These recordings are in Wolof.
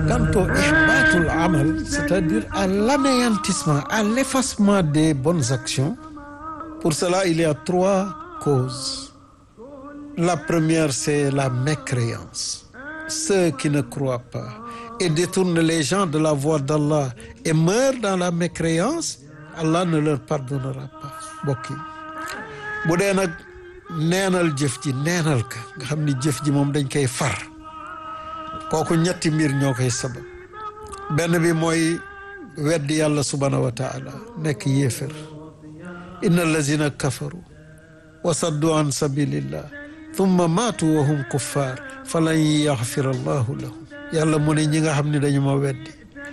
quant au ihbatul amal c'est-à-dire à l'anéantissement à l'effacement des bonnes actions pour cela il y a trois causes la première c'est la mécréance ceux qui ne croient pas et détournent les gens de la voie d'Allah et meurent dans la mécréance Allah ne leur pardonnera pas mbokk yi bu dee nag neenal jëf ji neenal ka nga xam ni jëf ji moom dañ koy far kooku ñetti mbir ñoo koy sabab benn bi mooy weddi yàlla subhanahu wa taala nekk yéefér inna allazina kafaru wa saddu an sabilillah thumma maatu wa hum kuffar falan yaxfira allahu lahum yàlla mu ne ñi nga xam ne dañu ma weddi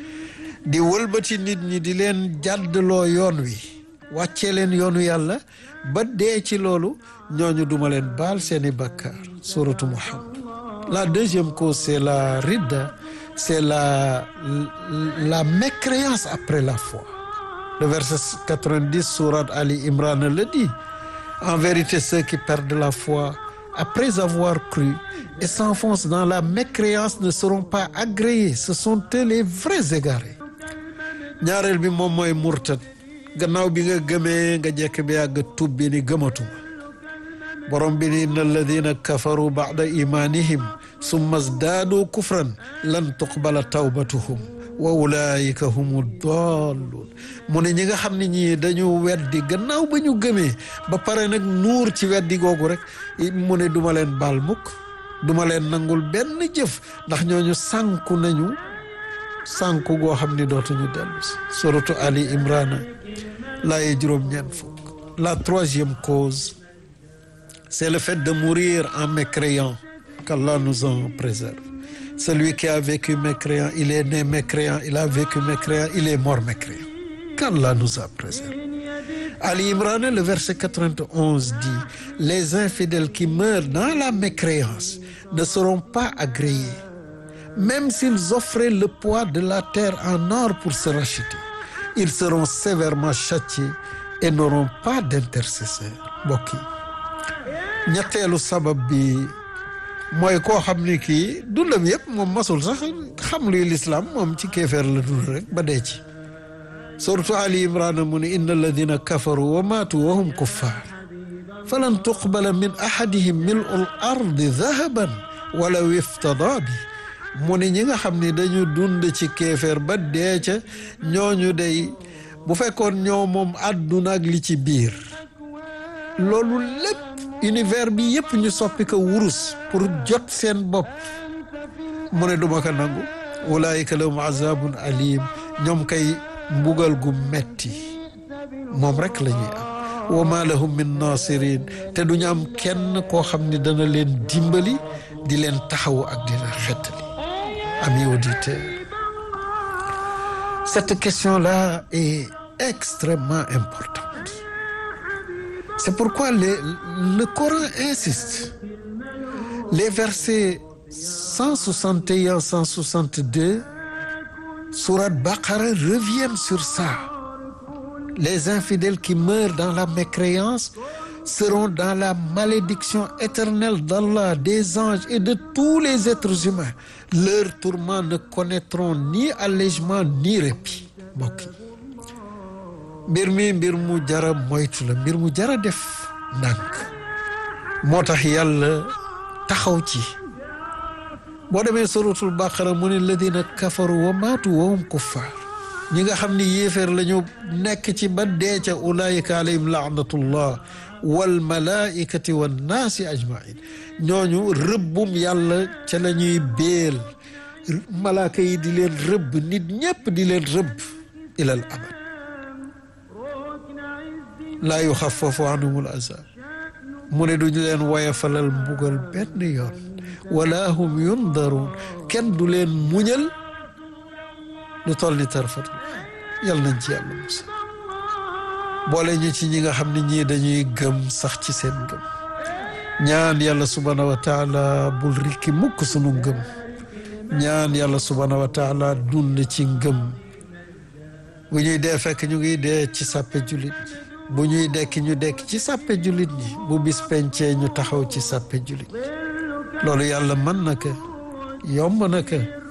di wëlbati nit ñi di leen jàddloo yoon wi wàccee leen yoonu yàlla ba dee ci loolu ñooñu duma leen baal seeni bakkaar suratu muhammad la deuxième cause c'est la ridda c'est la la mécréance après la foi le verset 90 sourate Ali Imran le dit en vérité ceux qui perdent la foi après avoir cru et s'enfoncent dans la mécréance ne seront pas agréés ce sont eux les vrais égarés ñaareel bi moom mooy murtad gannaaw bi nga gëmee nga jekk bi yàgg tub bi ni gëmatuma borom bi ni inna alladina kafaru ba'da imanihim summa zdaadu kufran lan tuqbala tawbatuhum wa ulaika humu dalluun mu ne ñi nga xam ne ñii dañu weddi gannaaw ba ñu gëmee ba pare nag nuur ci weddi googu rek mu ne duma leen baal mukk duma leen nangul benn jëf ndax ñooñu sànku nañu sànku goo xam ni dootuñu dellu si suratu Ali Imrana laaye juróom-ñeent fukk la troisième cause c'est le fait de mourir en mécréant qu'Allah nous en préserve celui qui a vécu mécréant il est né mécréant il a vécu mécréant il est mort mécréant qu'Allah nous a préserve Ali Imran le verset 91 dit les infidèles qui meurent dans la mécréance ne seront pas agréés même s'ils offraient le poids de la terre en or pour se racheter ils seront sévèrement châtiés et n'auront pas d'intercesseur mbokk yi ñetteelu sabab bi mooy koo xam ni kii dundam yëpp moom masul sax xam luy lislaam moom ci kéefeer la dund rek ba dee ci surtout Ali Imran mu ne inna alladina kafaru wa maatu wa hum kuffar falan tuqbala min ahadihim mil'ul ardi dahaban walaw iftada bi mu ne ñi nga xam ni dañu dund ci kéefeer ba dee ca ñooñu day bu fekkoon ñoo moom àdduna ak li ci biir loolu lépp univers bi yëpp ñu soppi ko wurus pour jot seen bopp mu ne duma ko nangu ulaayika lahum azabun alim ñoom kay mbugal gu metti moom rek la ñuy am wa ma lahum min nasirin te duñu am kenn koo xam ni dana leen dimbali di leen taxawu ak di leen xettali amis auditeurs cette question-là est extrêmement importante c'est pourquoi les, le Coran insiste les versets 161 162 sourate Baqara reviennent sur ça les infidèles qui meurent dans la mécréance seront dans la malédiction éternelle d'Allah des anges et de tous les êtres humains leurs tourments ne connaîtront ni allègement ni répit mbokk yi mbir mi mbir mu jara moytu la mbir mu jara def ndànk moo tax yàlla taxaw ci boo demee suratul baqara mu ne ladina kafaru wa maatu wa hum kuffar ñi nga xam ni yéeféer la ñu nekk ci ba dee ca ulaayika alayhim laanatullah wal malaikati wan naasi ajmain ñooñu rëbbum yàlla ca la ñuy béel malaaka yi di leen rëbb nit ñépp di leen rëbb ilal abad laa yuxaffafu anhumul azab mu ne duñu leen woyafalal mbugal benn yoon wala hum yundaruun kenn du leen muñal lu toll ni tarfatul yal nañ ci yàlla musa boole ñu ci ñi nga xam ne ñii dañuy gëm sax ci seen gëm ñaan yàlla subhaanahu wa taala bul rikki mukk sunu ngëm ñaan yàlla subhaanahu wa taala dund ci ngëm bu ñuy dee fekk ñu ngi dee ci sàppe jullit ñi bu ñuy dekki ñu dekk ci sàppe jullit ñi bu bis pencee ñu taxaw ci sàppe jullit ñi loolu yàlla mën na ko yomb na ko